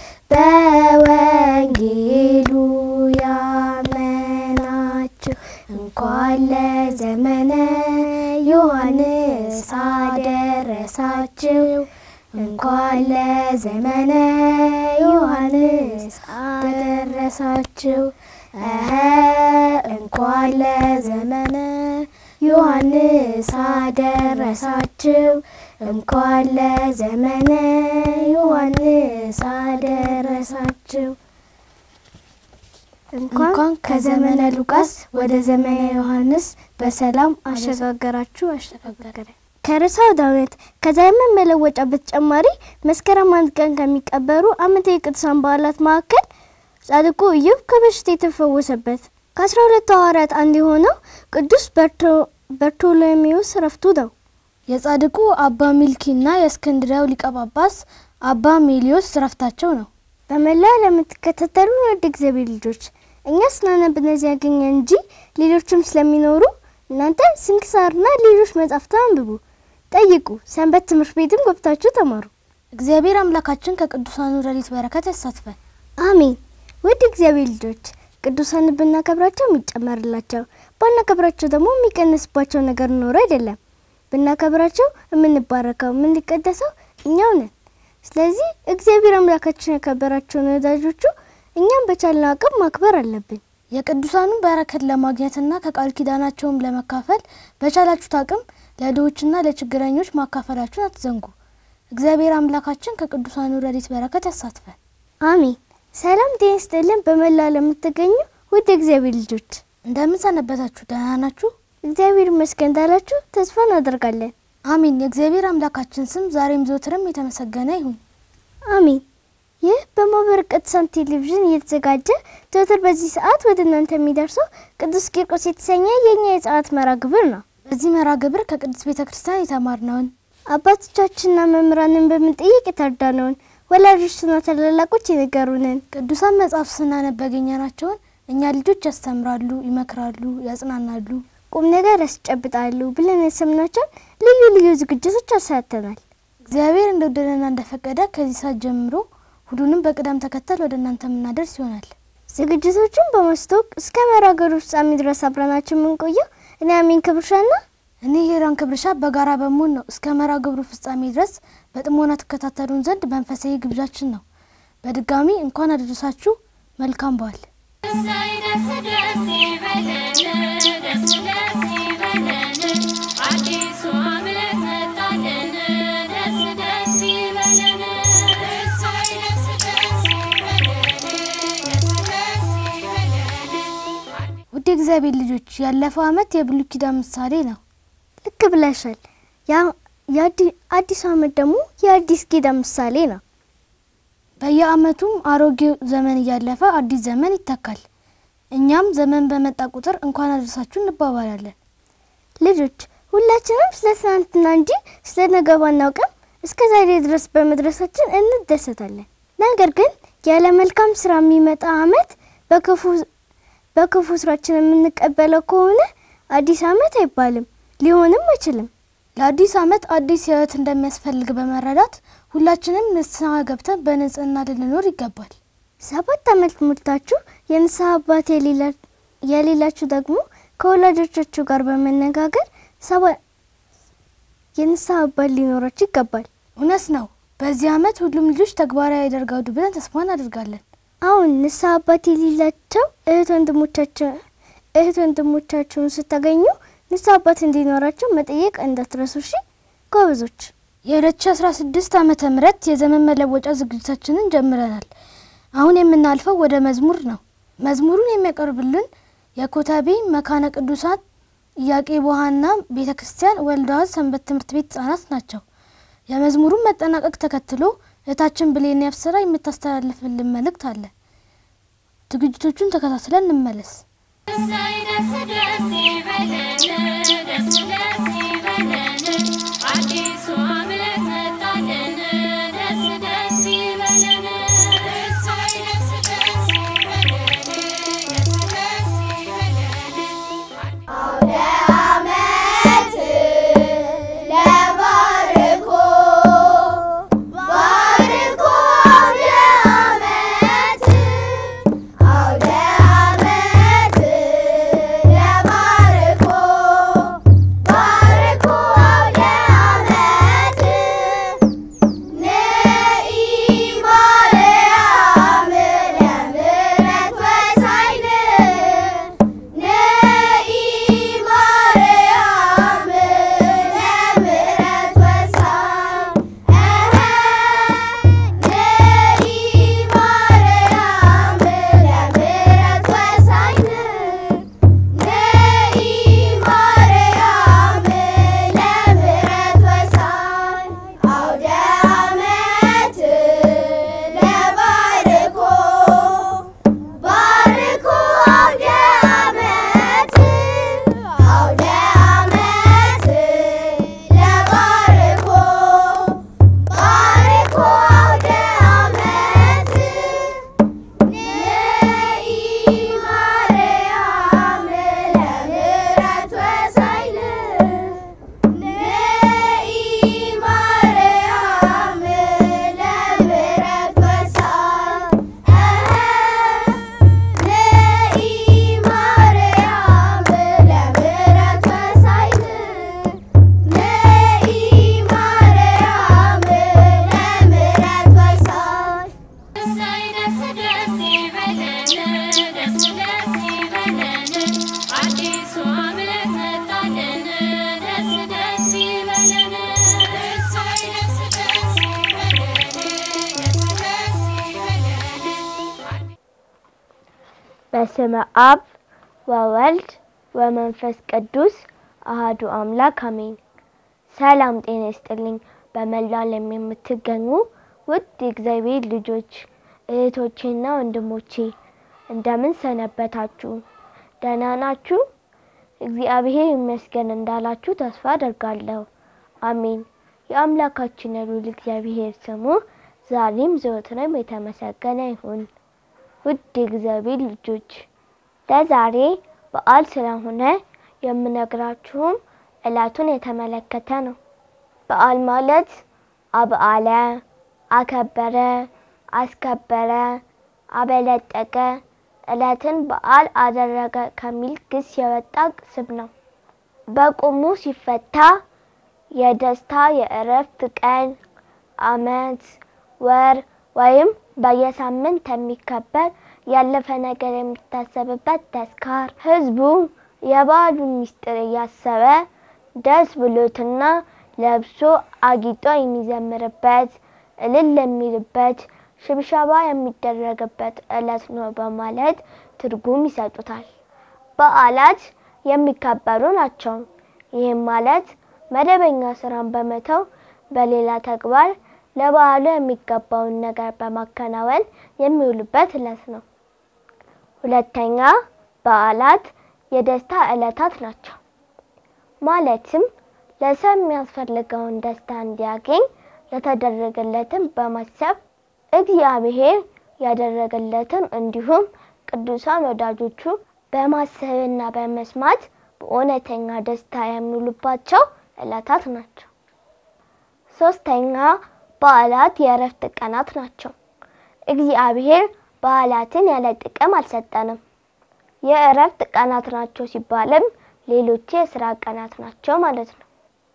በወንጌሉ ያመናችሁ እንኳን ለዘመነ ዮሐንስ አደረሳችሁ። እንኳን ለዘመነ ዮሐንስ አደረሳችሁ። እኸ እንኳን ለዘመነ ዮሐንስ አደረሳችሁ። እንኳን ለዘመነ ዮሐንስ አደረሳችሁ። እንኳን ከዘመነ ሉቃስ ወደ ዘመነ ዮሐንስ በሰላም አሸጋገራችሁ አሸጋገረ። ከርዕሰ አውደ ዓመት ከዘመን መለወጫ በተጨማሪ መስከረም አንድ ቀን ከሚቀበሩ ዓመታዊ የቅዱሳን በዓላት መካከል ጻድቁ ኢዮብ ከበሽታ የተፈወሰበት ከአስራ ሁለቱ ሐዋርያት አንዱ የሆነው ቅዱስ በርቶሎሜዎስ ረፍቱ ነው። የጻድቁ አባ ሚልኪና የእስክንድሪያው ሊቀ ጳጳስ አባ ሜሊዮስ ረፍታቸው ነው። በመላው ለምትከታተሉ ውድ እግዚአብሔር ልጆች እኛ ስናነብ እነዚህ ያገኘ እንጂ ሌሎችም ስለሚኖሩ እናንተ ስንክሳርና ሌሎች መጻሕፍትን አንብቡ፣ ጠይቁ፣ ሰንበት ትምህርት ቤትም ገብታችሁ ተማሩ። እግዚአብሔር አምላካችን ከቅዱሳኑ ረድኤት በረከት ያሳትፈን። አሜን። ውድ እግዚአብሔር ልጆች ቅዱሳን ብናከብራቸው የሚጨመርላቸው ባናከብራቸው ደግሞ የሚቀንስባቸው ነገር ኖሮ አይደለም። ብናከብራቸው የምንባረከው የምንቀደሰው እኛው ነን። ስለዚህ እግዚአብሔር አምላካችን ያከበራቸውን ወዳጆቹ እኛም በቻልነው አቅም ማክበር አለብን። የቅዱሳኑን በረከት ለማግኘትና ከቃል ኪዳናቸውም ለመካፈል በቻላችሁት አቅም ለድሆችና ለችግረኞች ማካፈላችሁን አትዘንጉ። እግዚአብሔር አምላካችን ከቅዱሳኑ ረድኤት በረከት ያሳትፈን። አሜን። ሰላም ጤና ይስጥልን። በመላ ለምትገኙ ውድ እግዚአብሔር ልጆች እንደምን ሰነበታችሁ? ደህና ናችሁ? እግዚአብሔር ይመስገን እንዳላችሁ ተስፋ እናደርጋለን። አሜን። የእግዚአብሔር አምላካችን ስም ዛሬም ዘወትርም የተመሰገነ ይሁን። አሜን። ይህ በማህበረ ቅዱሳን ቴሌቪዥን እየተዘጋጀ ዘወትር በዚህ ሰዓት ወደ እናንተ የሚደርሰው ቅዱስ ቂርቆስ የተሰኘ የእኛ የጸሎት መርሃ ግብር ነው። በዚህ መርሃ ግብር ከቅዱስ ቤተ ክርስቲያን የተማርነውን አባቶቻችንና መምህራንን በምንጠይቅ የተረዳነውን ወላጆችና ታላላቆች የነገሩንን ቅዱሳን መጽሐፍ ስናነብ ያገኘናቸውን እኛ ልጆች ያስተምራሉ፣ ይመክራሉ፣ ያጽናናሉ፣ ቁም ነገር ያስጨብጣሉ ብለን የሰምናቸውን ልዩ ልዩ ዝግጅቶች አሳተናል። እግዚአብሔር እንደወደደና እንደፈቀደ ከዚህ ሰዓት ጀምሮ ሁሉንም በቅደም ተከተል ወደ እናንተ የምናደርስ ይሆናል። ዝግጅቶቹን በማስተዋወቅ እስከ መርሃ ግብሩ ፍጻሜ ድረስ አብረናችሁ የምንቆየው እኔ አሜን ክብርሻና እኔ ሄራን ክብርሻ በጋራ በመሆን ነው። እስከ መርሃ ግብሩ ፍጻሜ ድረስ በጥሞና ትከታተሉን ዘንድ መንፈሳዊ ግብዣችን ነው። በድጋሚ እንኳን አደረሳችሁ። መልካም በዓል። እሰይ ደስ ደስ ይበለን፣ ደስ ደስ ይበለን፣ አዲሱ ዓመት መጣልን፣ ደስ ደስ ይበለን። እሰይ ደስ ደስ ይበለን፣ ደስ ደስ ይበለን። ውድ የእግዚአብሔር ልጆች ያለፈው ዓመት የብሉይ ኪዳን ምሳሌ ነው። ልክ ብለሻል። የአዲሱ ዓመት ደግሞ የአዲስ ኪዳን ምሳሌ ነው። በየዓመቱም አሮጌው ዘመን እያለፈ አዲስ ዘመን ይተካል። እኛም ዘመን በመጣ ቁጥር እንኳን አደረሳችሁ እንባባላለን። ልጆች ሁላችንም ስለ ትናንትና እንጂ ስለ ነገ ባናውቅም እስከ ዛሬ ድረስ በመድረሳችን እንደሰታለን። ነገር ግን ያለ መልካም ስራ የሚመጣ ዓመት በክፉ ስራችን የምንቀበለው ከሆነ አዲስ ዓመት አይባልም፣ ሊሆንም አይችልም። ለአዲስ ዓመት አዲስ ሕይወት እንደሚያስፈልግ በመረዳት ሁላችንም ንስሐ ገብተን በንጽህና ልንኖር ይገባል። ሰባት ዓመት ሞልታችሁ የንስሐ አባት የሌላችሁ ደግሞ ከወላጆቻችሁ ጋር በመነጋገር የንስሐ አባት ሊኖራችሁ ይገባል። እውነት ነው። በዚህ ዓመት ሁሉም ልጆች ተግባራዊ ያደርጋሉ ብለን ተስፋ እናደርጋለን። አሁን ንስሐ አባት የሌላቸው እህት ወንድሞቻቸው እህት ወንድሞቻችሁን ስታገኙ ንስሐ አባት እንዲኖራቸው መጠየቅ እንዳትረሱ እሺ ጎበዞች። የ2016 ዓመተ ምህረት የዘመን መለወጫ ዝግጅታችንን ጀምረናል። አሁን የምናልፈው ወደ መዝሙር ነው። መዝሙሩን የሚያቀርብልን የኮተቤ መካነ ቅዱሳን ኢያቄ ቦሃና ቤተ ክርስቲያን ወልደዋት ሰንበት ትምህርት ቤት ህጻናት ናቸው። የመዝሙሩን መጠናቀቅ ተከትሎ እህታችን ብሌን ያብስራ የምታስተላልፍልን መልእክት አለ። ዝግጅቶቹን ተከታትለን እንመለስ። እሰይ ደስ ደስ ይበለን፣ ደስ ደስ ይበለን፣ አዲሱ ዓመት መጣልን፣ ደስ ደስ ይበለን። እሰይ ደስ ደስ ይበለን፣ ደስ ደስ ይበለን። ለባርኮ ባርኮ በስመ አብ ወወልድ ወመንፈስ ቅዱስ አህዱ አምላክ አሜን። ሰላም ጤና ይስጥልኝ። በመላው ዓለም የምትገኙ ውድ የእግዚአብሔር ልጆች እህቶቼና ወንድሞቼ እንደምን ሰነበታችሁ? ደህና ናችሁ? እግዚአብሔር ይመስገን እንዳላችሁ ተስፋ አደርጋለሁ። አሜን። የአምላካችን የልዑል እግዚአብሔር ስሙ ዛሬም ዘወትርም የተመሰገነ ይሁን። ውድ የእግዚአብሔር ልጆች ለዛሬ በዓል ስለሆነ የምነግራችሁም ዕለቱን የተመለከተ ነው። በዓል ማለት አብዓለ፣ አከበረ፣ አስከበረ፣ አበለጠቀ፣ ዕለትን በዓል አደረገ ከሚል ግስ የወጣ ስም ነው። በቁሙ ሲፈታ የደስታ የእረፍት ቀን፣ ዓመት፣ ወር ወይም በየሳምንት የሚከበር ያለፈ ነገር የሚታሰብበት ተስካር ሕዝቡ የበዓሉን ምስጢር እያሰበ ደስ ብሎትና ለብሶ አጊጦ የሚዘምርበት እልል የሚልበት ሽብሸባ የሚደረግበት ዕለት ነው በማለት ትርጉም ይሰጡታል። በዓላት የሚከበሩ ናቸው። ይህም ማለት መደበኛ ስራን በመተው በሌላ ተግባር ለበዓሉ የሚገባውን ነገር በማከናወን የሚውሉበት ዕለት ነው። ሁለተኛ በዓላት የደስታ ዕለታት ናቸው። ማለትም ለሰው የሚያስፈልገውን ደስታ እንዲያገኝ የተደረገለትን በማሰብ እግዚአብሔር ያደረገለትን እንዲሁም ቅዱሳን ወዳጆቹ በማሰብና በመስማት በእውነተኛ ደስታ የሚውሉባቸው ዕለታት ናቸው። ሶስተኛ በዓላት የእረፍት ቀናት ናቸው። እግዚአብሔር በዓላትን ያለ ጥቅም አልሰጠንም። የእረፍት ቀናት ናቸው ሲባልም ሌሎች የስራ ቀናት ናቸው ማለት ነው።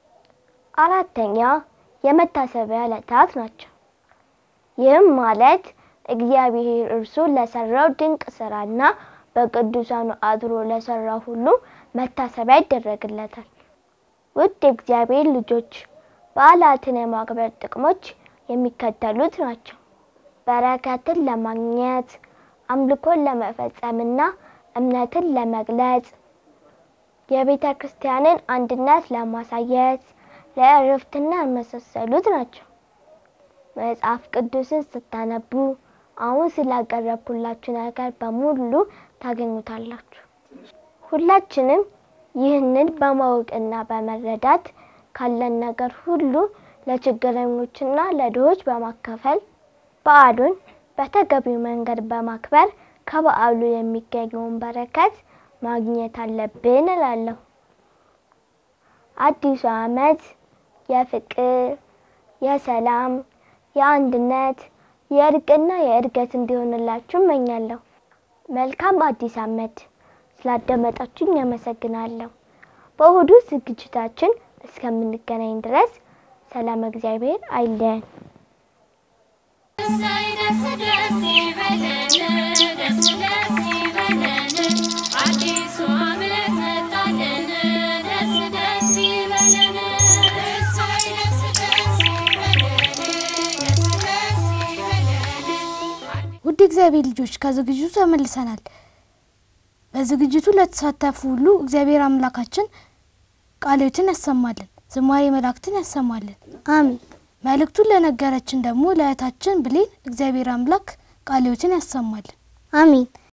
አራተኛ የመታሰቢያ ዕለታት ናቸው። ይህም ማለት እግዚአብሔር እርሱ ለሰራው ድንቅ ስራና በቅዱሳኑ አድሮ ለሰራው ሁሉ መታሰቢያ ይደረግለታል። ውድ የእግዚአብሔር ልጆች በዓላትን የማክበር ጥቅሞች የሚከተሉት ናቸው። በረከትን ለማግኘት፣ አምልኮን ለመፈጸምና እምነትን ለመግለጽ፣ የቤተ ክርስቲያንን አንድነት ለማሳየት፣ ለእረፍትና የመሳሰሉት ናቸው። መጽሐፍ ቅዱስን ስታነቡ አሁን ስላቀረብኩላችሁ ነገር በሙሉ ታገኙታላችሁ። ሁላችንም ይህንን በማወቅና በመረዳት ካለን ነገር ሁሉ ለችግረኞችና ለድሆች በማካፈል በዓሉን በተገቢው መንገድ በማክበር ከበዓሉ የሚገኘውን በረከት ማግኘት አለብን እላለሁ። አዲሱ ዓመት የፍቅር፣ የሰላም፣ የአንድነት፣ የእርቅና የእድገት እንዲሆንላችሁ እመኛለሁ። መልካም አዲስ ዓመት። ስላዳመጣችሁኝ አመሰግናለሁ። በእሁዱ ዝግጅታችን እስከምንገናኝ ድረስ ሰላም እግዚአብሔር አይለየን። እሰይ ደስ ደስ ይበለን፣ ደስ ደስ ይበለን፣ አዲሱ ዓመት መጣልን፣ ደስ ደስ ይበለን። እሰይ ደስ ደስ ይበለን፣ ደስ ደስ ይበለን። ውድ እግዚአብሔር ልጆች ከዝግጅቱ ተመልሰናል። በዝግጅቱ ለተሳተፉ ሁሉ እግዚአብሔር አምላካችን ቃሎትን ያሰማልን፣ ዝማሬ መላእክትን ያሰማልን። አሜን። መልእክቱን ለነገረችን ደግሞ ለእህታችን ብሌን እግዚአብሔር አምላክ ቃሎትን ያሰማልን። አሜን።